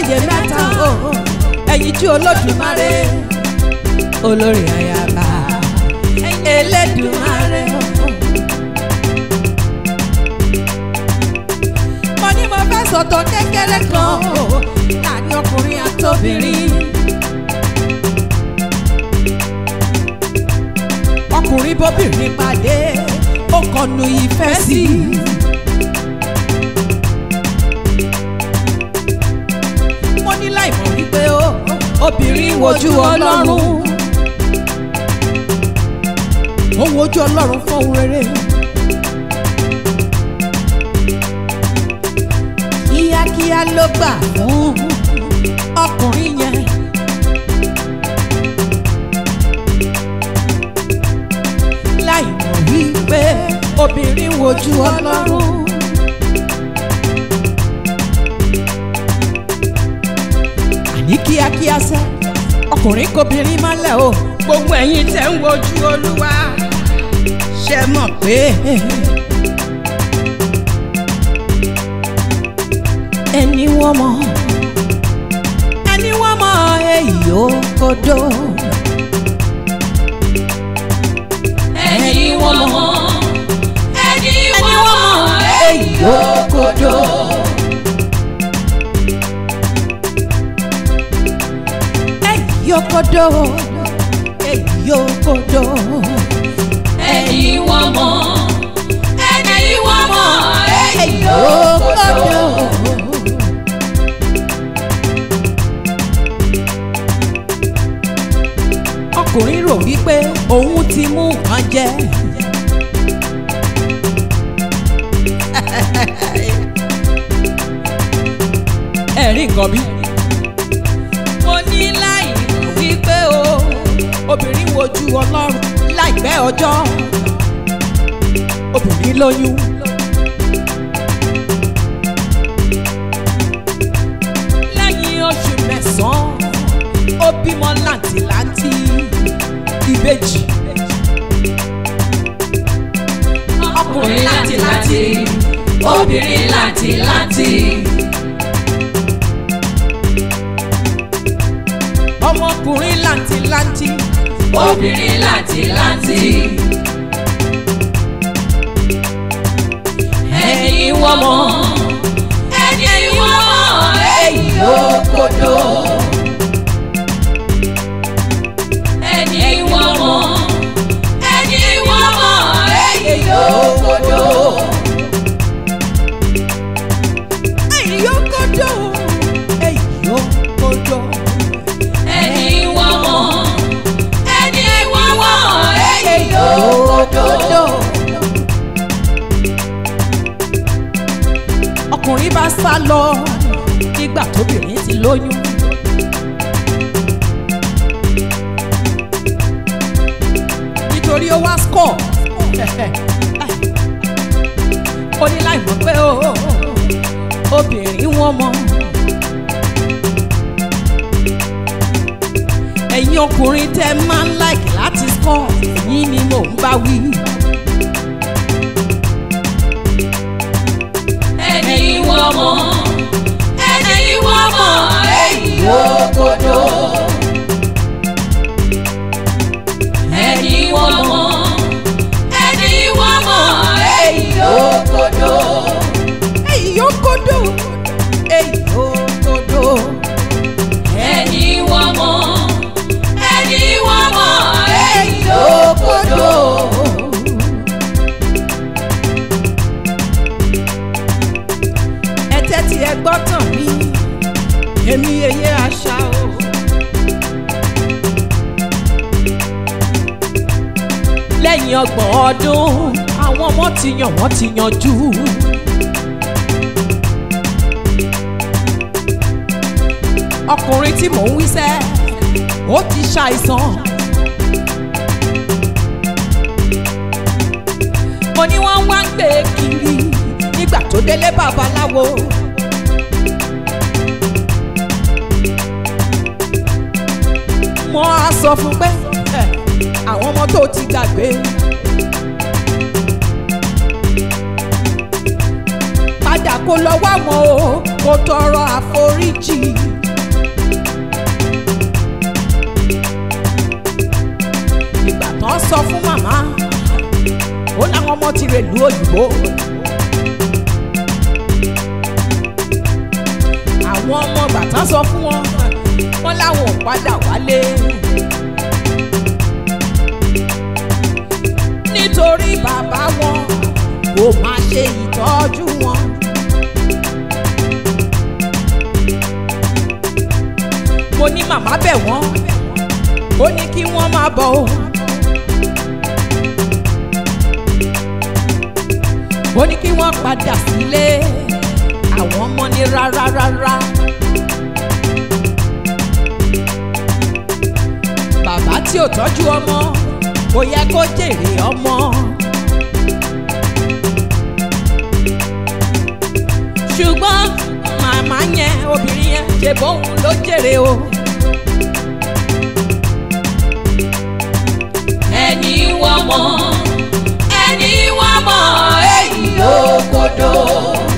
olóyè mẹ́ta o ẹ̀yin jú olódùmarè olórí ayaba elédùmarè o. mo ní mo fẹ́ sọ̀tọ̀ kékeré kan o láàrin ọkùnrin àtobìnrin. ọkùnrin bóbìnrin pàdé ó kọnu ìfẹ́ sí i. mo ní láìmọ̀ wípé ó obìnrin wojú ọlọ́run ó wojú ọlọ́run fún ohun rere. kíákíá ló gbà fún ọkùnrin yẹn. láìmọ̀ wípé obìnrin wojú ọlọ́run. àní kíákíá sẹ́ ọkùnrin kobìnrin mọ́lẹ̀ o gbogbo ẹ̀yin tẹ́ ń wojú olúwa ṣe mọ̀ pé. ẹni wọ́n mọ̀ ẹni wọ́n mọ̀ èyí ó kodo. ẹni wọ́n mọ̀ ẹni wọ́n mọ̀ èyí ó kodo. èyí ó kodo. èyí ó kodo. ẹni wọ́n mọ̀ ẹni wọ́n mọ̀ èyí ó kodo. ọkùnrin rò wípé òun ti mú nǹkan jẹ. ẹ̀rí nǹkan bí. mo ní láì mọ̀ wípé o obìnrin wojú ọlọ́run láìpẹ́ ọjọ́ obìnrin lóyún. lẹ́yìn oṣù mẹ́sàn-án ó bímọ làǹtìlanti ìbejì. ọkùnrin láti láti obìnrin láti láti ọmọkùnrin làǹtìlanti obìnrin láti láti ẹni wọ́n mọ̀ ẹni wọ́n mọ̀ èyí ó kodo ẹni wọ́n mọ̀ ẹni wọ́n mọ̀ èyí ó kodo èyí ó kodo èyí ó kodo. ẹni wọ́n mọ̀ ẹni wọ́n mọ̀ èyí ó kodo. ọkùnrin bá sá lọ nígbà tóbìnrin ti lóyún. nítorí ó wá score ó ní láì mọ̀ pé ó obìnrin wọn mọ̀. ẹ̀yin ọkùnrin tẹ́ máa ń like láti score yín ni mò ń bá wí. ẹni wọ́n mọ̀ ẹni wọ́n mọ̀ èyí ó kodo. ẹni wọ́n mọ̀ ẹni wọ́n mọ̀ èyí ó kodo. èyí yóò kodo èyí yóò kodo. ẹni wọ́n mọ̀ ẹni wọ́n mọ̀ èyí ó kodo. ẹ tẹ́tí ẹ gbọ́ tàn mí èmi yeye àṣà o. lẹ́yìn ọgbọ̀n ọdún àwọn ọmọ ti yàn wọ́n ti yanjú. ọkùnrin tí mò ń wíṣẹ́ ó ti ṣàìsàn. mo ní wọ́n wá ń gbé e kiri nígbà tó délé babaláwo. mo á sọ fún pé "Ẹ, àwọn ọmọ tó ti gbàgbé. padà kó lọ wá wọn o kó tọrọ àforíjì. tán sọ fún wọn wọn láwọn ò padà wálé. nítorí bàbá wọn kò máa ṣe ìtọ́jú wọn. mo ní màmá bẹ̀ wọ́n ó ní kí wọ́n máa bọ̀ o. ó ní kí wọ́n padà sílé àwọn ọmọ ní rárá rárá. bàbá tí ò tọ́jú ọmọ kò yẹ kó jèrè ọmọ. ṣùgbọ́n màmá yẹn obìnrin yẹn ṣe bóun ló jèrè o. ẹni wọ́n mọ̀ ẹni wọ́n mọ̀ èyí ò kodo.